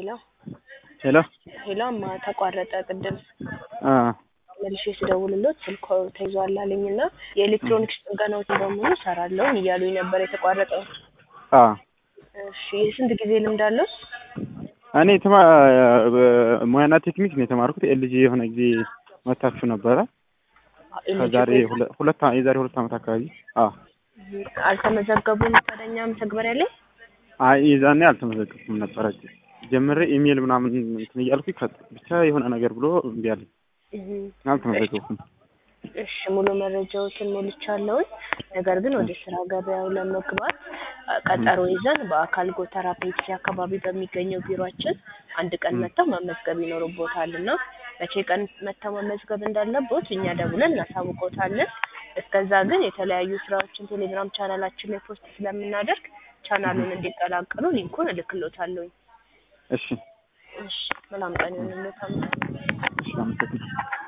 ሄሎ ሄሎ ሄሎ እማ ተቋረጠ ቅድም አ መልሼ ስደውልሎት ስልኮ ተይዟል አለኝ እና የኤሌክትሮኒክስ ጥገናዎችን በሙሉ እሰራለሁኝ እያሉኝ ነበር የተቋረጠው። አ እሺ የስንት ጊዜ ልምድ አለው? እኔ ተማ ሙያና ቴክኒክ ነው የተማርኩት። ኤልጂ የሆነ ጊዜ መታችሁ ነበረ ከዛሬ ሁለ- ሁለት አ- የዛሬ ሁለት ዓመት አካባቢ። አ አልተመዘገቡም ታደኛ መተግበሪያ ላይ? አይ የዛኔ አልተመዘገብኩም ነበረ። ጀምሬ ኢሜል ምናምን እንትን እያልኩኝ ከ- ብቻ የሆነ ነገር ብሎ እምቢ አለኝ። እህ አልተመዘገብኩም። እሺ ሙሉ መረጃዎችን ሞልቻለሁኝ። ነገር ግን ወደ ስራ ገበያው ለመግባት አ፣ ቀጠሮ ይዘን በአካል ጎተራ ፔፕሲ አካባቢ በሚገኘው ቢሮአችን አንድ ቀን መጥተው መመዝገብ ይኖርቦታል እና መቼ ቀን መጥተው መመዝገብ እንዳለቦት እኛ ደውለን እናሳውቆታለን። እስከዛ ግን የተለያዩ ስራዎችን ቴሌግራም ቻናላችን ላይ ፖስት ስለምናደርግ ቻናሉን እንዲቀላቀሉ ሊንኩን እልክሎታለሁኝ። እሺ እሺ መልካም ቀን ይሁንልዎት። እሺ አመሰግናለሁ።